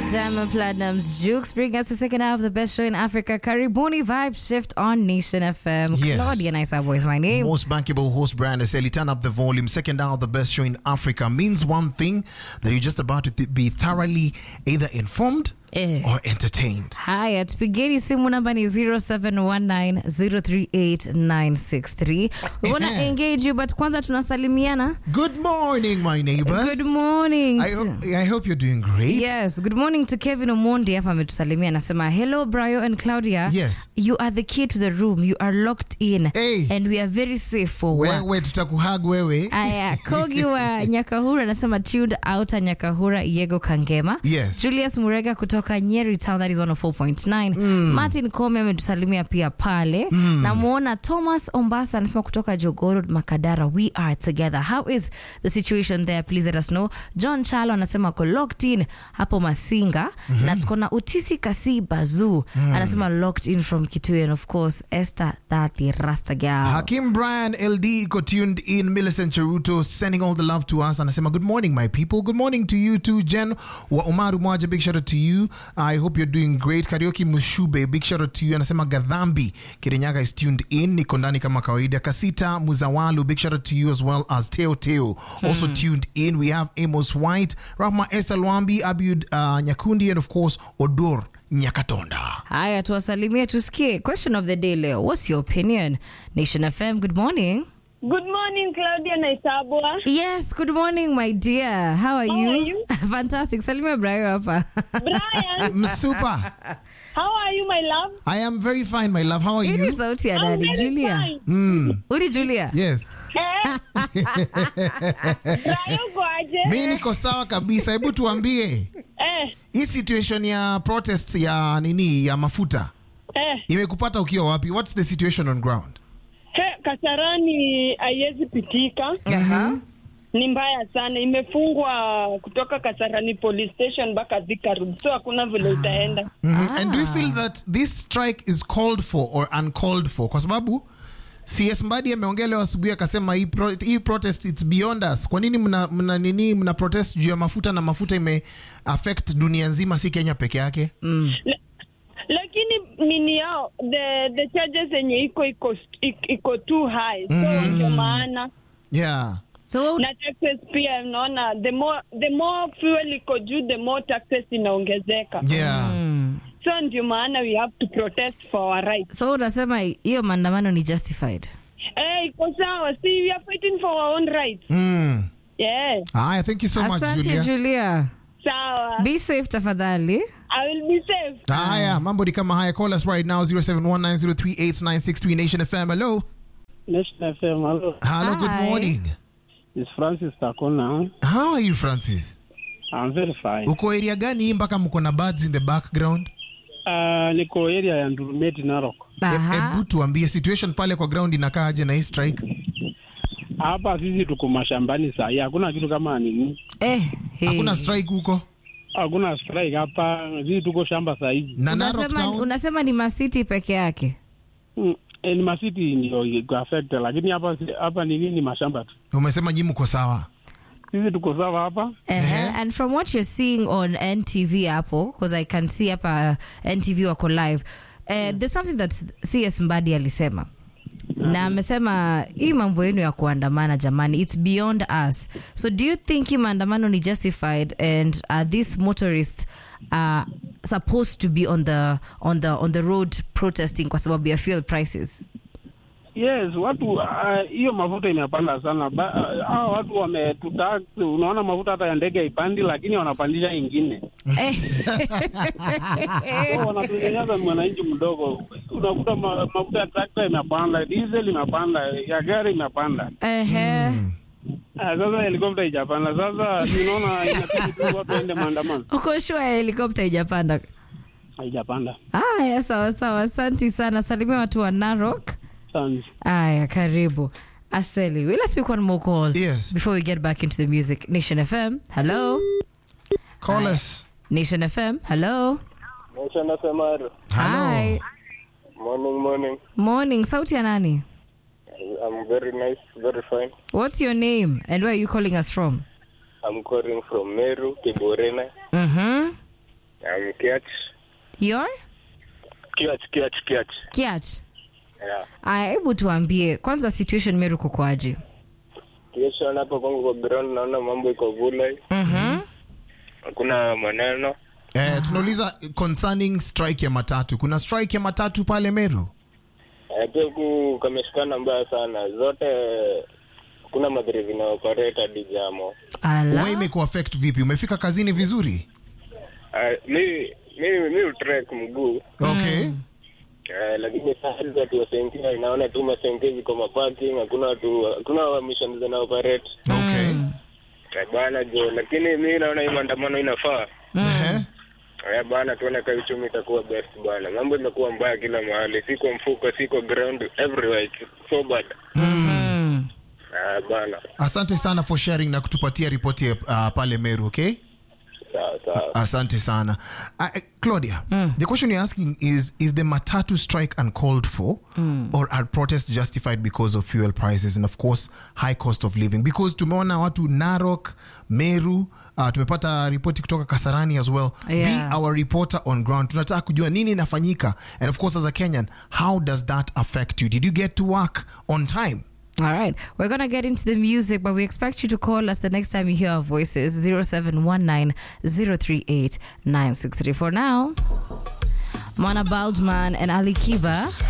Diamond Platinum's Jukes bring us the second hour of the best show in Africa. Karibuni Vibe Shift on Nation FM. Yes. Claudia Nice Boy is my name. Most bankable host brand is Ellie. Turn up the volume. Second hour, the best show in Africa means one thing that you're just about to th- be thoroughly either informed Eh. or entertained. Haya, tupigeni simu namba ni 0719038963. We wanna Ehe. engage you but kwanza tunasalimiana. Good morning, my neighbors. Good morning. I hope, I hope you're doing great. Yes, good morning to Kevin Omondi hapa ametusalimia anasema hello Brayo and Claudia. Yes. You are the key to the room. You are locked in Hey. and we are very safe for work. Wewe tutakuhag wewe. Aya, Kogi wa Nyakahura anasema tuned out Nyakahura Yego Kangema. Yes. Julius Murega kutoka Nyeri Town that is 104.9. Martin Kome ametusalimia pia pale. Namuona Thomas Ombasa anasema kutoka Jogoro Makadara we are together. How is the situation there? Please let us know. John Chalo anasema ko locked in hapo Masinga na tuko na Utisi Kasi Bazu anasema locked in from Kitui and of course Esther Tati Rasta Gal. Hakim Brian LD iko tuned in. Millicent Cheruto sending all the love to us. Anasema good morning my people. Good morning to you too. Jen wa Umaru Mwaja, big shout out to you. I hope you're doing great. Karaoke Mushube, big shout out to you. Anasema Gadhambi Kirinyaga is tuned in. Niko ndani kama kawaida. Kasita Muzawalu, big shout out to you as well as Teo Teo also tuned in. We have Amos White, Rahma Esther Lwambi, Abiud uh, Nyakundi and of course Odor Nyakatonda. Haya, tuwasalimie tusikie. Question of the day leo, what's your opinion? Nation FM, good morning. Good morning, Claudia Naisabwa. Yes, good morning my dear. How are How you? are you? Fantastic. Salimia Brayo hapa. Brian, Msupa. how are you, my love? I am very fine, my love. How are Hii ni you? sauti ya I'm nani? very Julia. fine. Mm. Uli Julia. Yes. Eh? Brian, uko aje? mi niko sawa kabisa hebu tuambie Eh, hii situation ya protest ya nini ya mafuta eh. imekupata ukiwa wapi what's the situation on ground He, Kasarani haiwezi pitika, Aha. ni mbaya sana. Imefungwa kutoka Kasarani police station mpaka Thika Road, so hakuna vile itaenda. Mhm. and do you feel that this strike is called for or uncalled for kwa sababu cs mbadi ameongea leo asubuhi akasema hii, pro, hii protest it's beyond us kwa nini mna, mna nini mna protest juu ya mafuta na mafuta ime affect dunia nzima si kenya peke yake lakini nini yao the the charges yenye iko iko iko too high so Mhm. ndio maana yeah So what would- na taxes pia unaona the more the more fuel iko juu the more taxes inaongezeka yeah so ndio maana we have to protest for our rights so unasema hiyo maandamano ni justified. eh iko sawa see we are fighting for our own rights mm. yeah Aya, thank you so much Asante Julia. Julia. sawa Be safe tafadhali. i will be safe haya mambo ni kama haya call us right now 0719038963 nation fm hello National FM, hello. hello good Hi. morning It's Francis Takona. how are you francis I'm very fine. uko area gani hii mpaka mko na birds in the background Uh, niko area ya Ndurumeti Narok. E- Aha. hebu tuambie situation pale kwa ground inakaa aje na hii strike Hapa sisi tuko mashambani saa hii, hakuna kitu kama nini, Eh, hey. hakuna strike huko hakuna strike hapa, sisi tuko shamba saa hizi. na Narok Unasema, town unasema ni masiti peke yake. Mm, eh, ni masiti ndio iko affect, lakini hapa hapa nini ni mashamba tu. umesema nyi mko sawa Sisi tuko sawa hapa. Uh-huh. And from what you're seeing on NTV hapo, because I can see hapa NTV wako live, uh, there's something that CS Mbadi alisema na amesema hii mambo yenu ya kuandamana jamani it's beyond us so do you think hii maandamano ni justified and are these motorists uh, supposed to be on the, on, the, on the road protesting kwa sababu ya fuel prices Yes, watu ah, hiyo mafuta imepanda sana. Ba- ah, Hawa watu wametutax, unaona mafuta hata ya ndege haipandi, lakini wanapandisha ingine. eh, So, wanatunyanyasa mwananchi mdogo. Unakuta ma, mafuta ya trakta imepanda, diesel imepanda, ya gari imepanda. ehe. Ah, sasa helikopta ijapanda. Sasa tunaona inabidi tu watu waende maandamano. uko sure helikopta ijapanda Haijapanda. Aya, sawa sawa, asanti sana. Salimia watu wa Narok. Sana. Aya, karibu. Aseli, will I speak one more call Yes. before we get back into the music? Nation FM, hello. call Hi. us Nation FM, hello. Maisha nasemaru. hello Hi. Morning, morning. Morning, sauti ya nani? I'm very nice, very fine. What's your name and where are you calling us from? I'm calling from Meru, Kiborena. Mhm. Um, Kiach. Your Kiach, Kiach, Kiach. kiach. Yeah. Aya, hebu tuambie kwanza situation Meru kukoaje? Kesho hapo kwangu kwa ground naona mambo iko vule. Mhm. Hakuna maneno. Eh, tunauliza concerning strike ya matatu. Kuna strike ya matatu pale Meru? Eh, pia huku kameshikana mbaya sana. Zote kuna madhiri zinaoperate hadi jamo. Ala. Wewe imekuaffect vipi? Umefika kazini vizuri? Uh, mi mi mi utrek mguu. Okay. Eh, lakini saa hizi watu wasenkia inaona tu masenke ziko maparking, hakuna watu hakuna mission zina operate. Okay. Eh, bana jo, lakini mi naona hii maandamano inafaa. Ehe. Eh, bana tuone kama uchumi itakuwa best bana. Mambo imekuwa mbaya kila mahali, si kwa mfuko, si kwa ground, everywhere it's so bad. Mm. Eh, bana. Asante sana for sharing na kutupatia ripoti ya uh, pale Meru, okay? Sawa sawa. Asante sana. Uh, uh, Claudia, the question you're asking is Is the Matatu strike uncalled for, or are protests justified because of fuel prices and, of course, high cost of living? Because tumeona watu Narok, Meru, uh, tumepata ripoti kutoka Kasarani as well. Yeah. Be our reporter on ground. Tunataka kujua nini inafanyika. And, of course, as a Kenyan, how does that affect you? Did you get to work on time? All right, we're gonna get into the music, but we expect you to call us the next time you hear our voices 0719 038 963. For now, Mana Baldman and Ali Kiba.